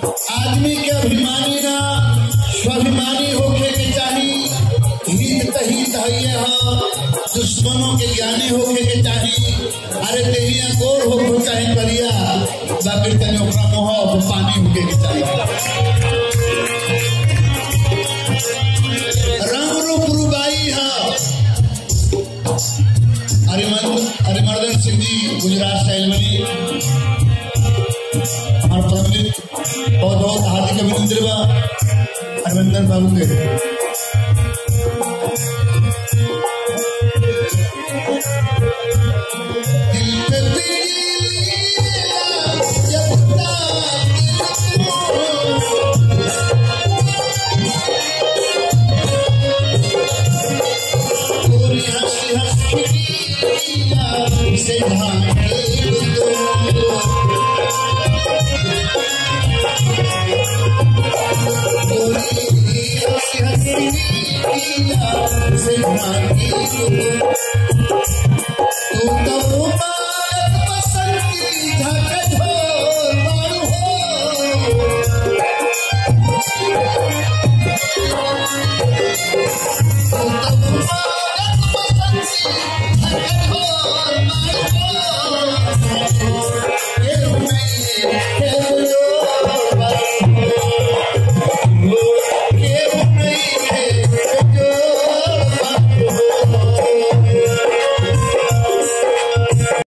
आदमी के अभिमानी ना स्वाभिमानी होके के चाही हित तहित हइये ह दुश्मनों के ज्ञानी होके के चाही अरे देहिया गोर हो चाहे करिया बाकी तने ओकरा मोह और पानी होके के चाही रंग रूप रुबाई है हरिमर्दन सिंह जी गुजरात से आइल बनी हमारे पंडित बहुत बहुत हार्दिक अभिनंदन बा हरविंदर बाबू के दिल पे पीला जपता गोरी हंसी हंसी से भागे गोरी हंसी हंसी से भागे